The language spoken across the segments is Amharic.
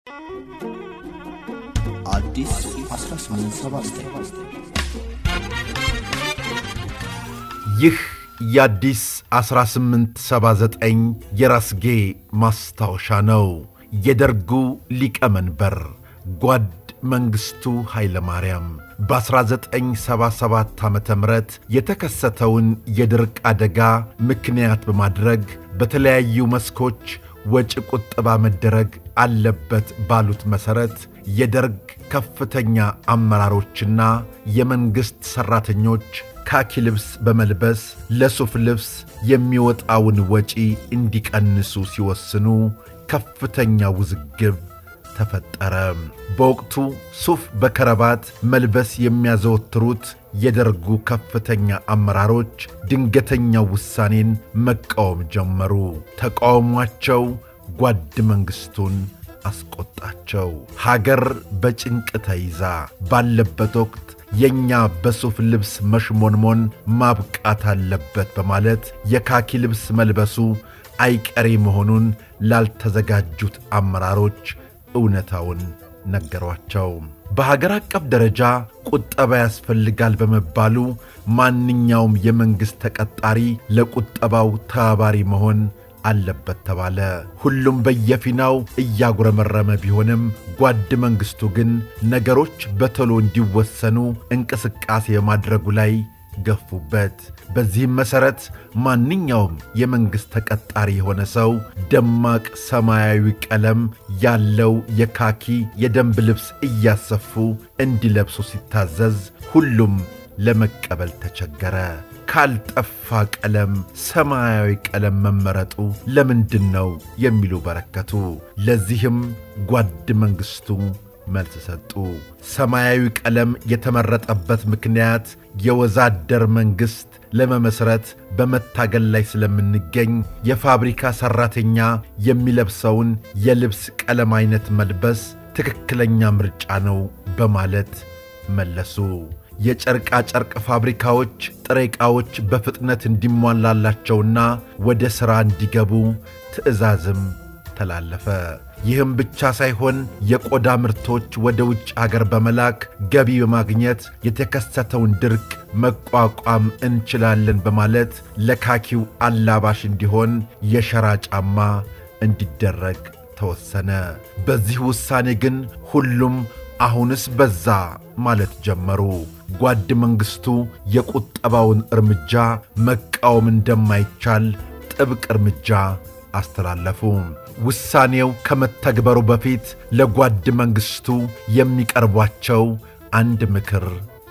አዲስ 1879 ይህ የአዲስ 1879 የራስጌ ማስታወሻ ነው። የደርጉ ሊቀመንበር ጓድ መንግሥቱ ኃይለማርያም በ1977 ዓ ም የተከሰተውን የድርቅ አደጋ ምክንያት በማድረግ በተለያዩ መስኮች ወጪ ቁጠባ መደረግ አለበት ባሉት መሠረት የደርግ ከፍተኛ አመራሮችና የመንግሥት ሠራተኞች ካኪ ልብስ በመልበስ ለሱፍ ልብስ የሚወጣውን ወጪ እንዲቀንሱ ሲወስኑ ከፍተኛ ውዝግብ ተፈጠረ። በወቅቱ ሱፍ በከረባት መልበስ የሚያዘወትሩት የደርጉ ከፍተኛ አመራሮች ድንገተኛው ውሳኔን መቃወም ጀመሩ። ተቃውሟቸው ጓድ መንግሥቱን አስቆጣቸው። ሀገር በጭንቅ ተይዛ ባለበት ወቅት የእኛ በሱፍ ልብስ መሽሞንሞን ማብቃት አለበት በማለት የካኪ ልብስ መልበሱ አይቀሬ መሆኑን ላልተዘጋጁት አመራሮች እውነታውን ነገሯቸው። በሀገር አቀፍ ደረጃ ቁጠባ ያስፈልጋል በመባሉ ማንኛውም የመንግሥት ተቀጣሪ ለቁጠባው ተባባሪ መሆን አለበት ተባለ። ሁሉም በየፊናው እያጉረመረመ ቢሆንም ጓድ መንግሥቱ ግን ነገሮች በቶሎ እንዲወሰኑ እንቅስቃሴ በማድረጉ ላይ ገፉበት። በዚህም መሠረት ማንኛውም የመንግሥት ተቀጣሪ የሆነ ሰው ደማቅ ሰማያዊ ቀለም ያለው የካኪ የደንብ ልብስ እያሰፉ እንዲለብሱ ሲታዘዝ ሁሉም ለመቀበል ተቸገረ። ካልጠፋ ቀለም ሰማያዊ ቀለም መመረጡ ለምንድን ነው የሚሉ በረከቱ። ለዚህም ጓድ መንግሥቱ መልስ ሰጡ። ሰማያዊ ቀለም የተመረጠበት ምክንያት የወዛደር መንግሥት ለመመስረት በመታገል ላይ ስለምንገኝ የፋብሪካ ሠራተኛ የሚለብሰውን የልብስ ቀለም ዐይነት መልበስ ትክክለኛ ምርጫ ነው በማለት መለሱ። የጨርቃ ጨርቅ ፋብሪካዎች ጥሬ ዕቃዎች በፍጥነት እንዲሟላላቸውና ወደ ሥራ እንዲገቡ ትዕዛዝም ተላለፈ። ይህም ብቻ ሳይሆን የቆዳ ምርቶች ወደ ውጭ አገር በመላክ ገቢ በማግኘት የተከሰተውን ድርቅ መቋቋም እንችላለን በማለት ለካኪው አላባሽ እንዲሆን የሸራ ጫማ እንዲደረግ ተወሰነ። በዚህ ውሳኔ ግን ሁሉም አሁንስ በዛ ማለት ጀመሩ። ጓድ መንግሥቱ የቁጠባውን እርምጃ መቃወም እንደማይቻል ጥብቅ እርምጃ አስተላለፉ። ውሳኔው ከመተግበሩ በፊት ለጓድ መንግሥቱ የሚቀርቧቸው አንድ ምክር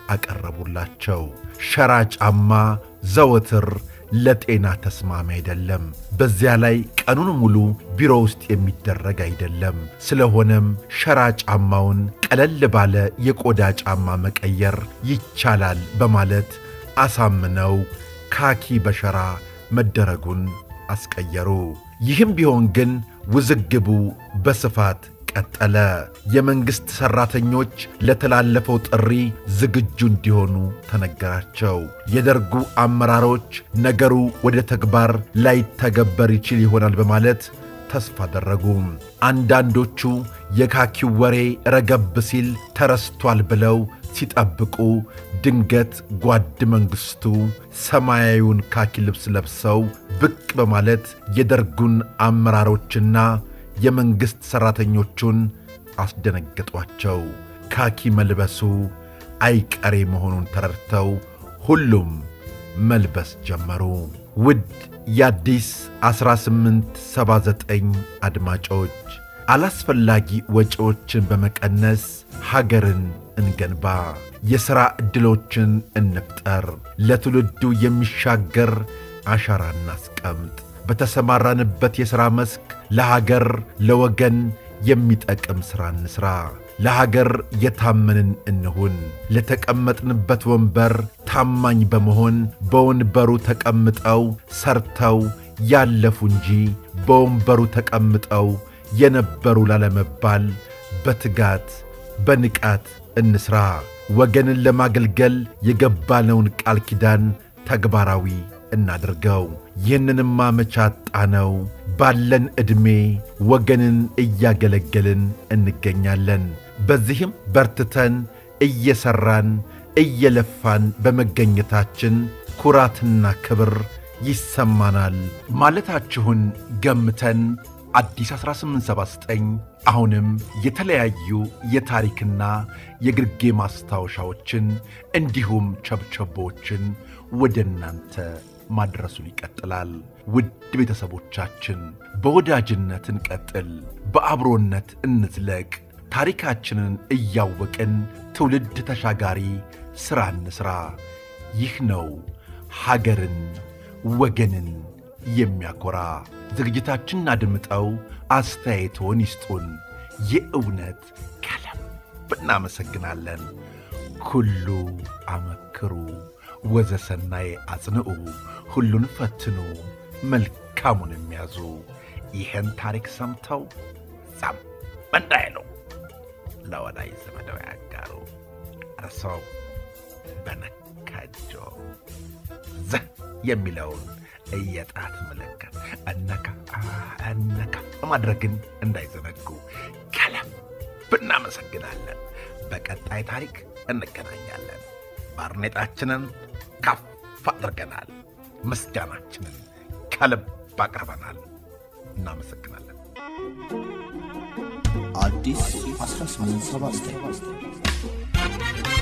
አቀረቡላቸው። ሸራ ጫማ ዘወትር ለጤና ተስማሚ አይደለም። በዚያ ላይ ቀኑን ሙሉ ቢሮ ውስጥ የሚደረግ አይደለም። ስለሆነም ሸራ ጫማውን ቀለል ባለ የቆዳ ጫማ መቀየር ይቻላል በማለት አሳምነው ካኪ በሸራ መደረጉን አስቀየሩ። ይህም ቢሆን ግን ውዝግቡ በስፋት ቀጠለ። የመንግሥት ሠራተኞች ለተላለፈው ጥሪ ዝግጁ እንዲሆኑ ተነገራቸው። የደርጉ አመራሮች ነገሩ ወደ ተግባር ላይተገበር ይችል ይሆናል በማለት ተስፋ አደረጉ። አንዳንዶቹ የካኪው ወሬ ረገብ ሲል ተረስቷል ብለው ሲጠብቁ ድንገት ጓድ መንግሥቱ ሰማያዊውን ካኪ ልብስ ለብሰው ብቅ በማለት የደርጉን አመራሮችና የመንግሥት ሠራተኞቹን አስደነገጧቸው። ካኪ መልበሱ አይቀሬ መሆኑን ተረድተው ሁሉም መልበስ ጀመሩ። ውድ የአዲስ 1879 አድማጮች አላስፈላጊ ወጪዎችን በመቀነስ ሀገርን እንገንባ፣ የሥራ ዕድሎችን እንፍጠር፣ ለትውልዱ የሚሻገር አሻራ እናስቀምጥ። በተሰማራንበት የሥራ መስክ ለሀገር ለወገን የሚጠቅም ሥራ እንሥራ። ለሀገር የታመንን እንሁን። ለተቀመጥንበት ወንበር ታማኝ በመሆን በወንበሩ ተቀምጠው ሰርተው ያለፉ እንጂ በወንበሩ ተቀምጠው የነበሩ ላለመባል በትጋት በንቃት እንሥራ። ወገንን ለማገልገል የገባነውን ቃል ኪዳን ተግባራዊ እናድርገው። ይህንንማ መቼ አጣነው? ባለን ዕድሜ ወገንን እያገለገልን እንገኛለን። በዚህም በርትተን እየሠራን እየለፋን በመገኘታችን ኩራትና ክብር ይሰማናል ማለታችሁን ገምተን አዲስ 1879 አሁንም የተለያዩ የታሪክና የግርጌ ማስታወሻዎችን እንዲሁም ቸብቸቦችን ወደ እናንተ ማድረሱን ይቀጥላል። ውድ ቤተሰቦቻችን በወዳጅነት እንቀጥል፣ በአብሮነት እንዝለቅ። ታሪካችንን እያወቅን ትውልድ ተሻጋሪ ሥራ እንሥራ። ይህ ነው ሀገርን ወገንን የሚያኮራ። ዝግጅታችንን አድምጠው አስተያየቶን ይስጡን። የእውነት ከልብ እናመሰግናለን። ኩሉ አመክሩ ወዘሰናይ አጽንዑ፣ ሁሉን ፈትኑ መልካሙን የሚያዙ። ይህን ታሪክ ሰምተው ዛም እንዳይሉ ለወዳጅ ዘመደው ያጋሩ። እርሰው በነካጆ ዘ የሚለውን የጣት ምልክት እነካ እነካ ማድረግን እንዳይዘነጉ ከልብ እናመሰግናለን። በቀጣይ ታሪክ እንገናኛለን። ባርኔጣችንን ከፍ አድርገናል። ምስጋናችንን ከልብ አቅርበናል። እናመሰግናለን። አዲስ 1879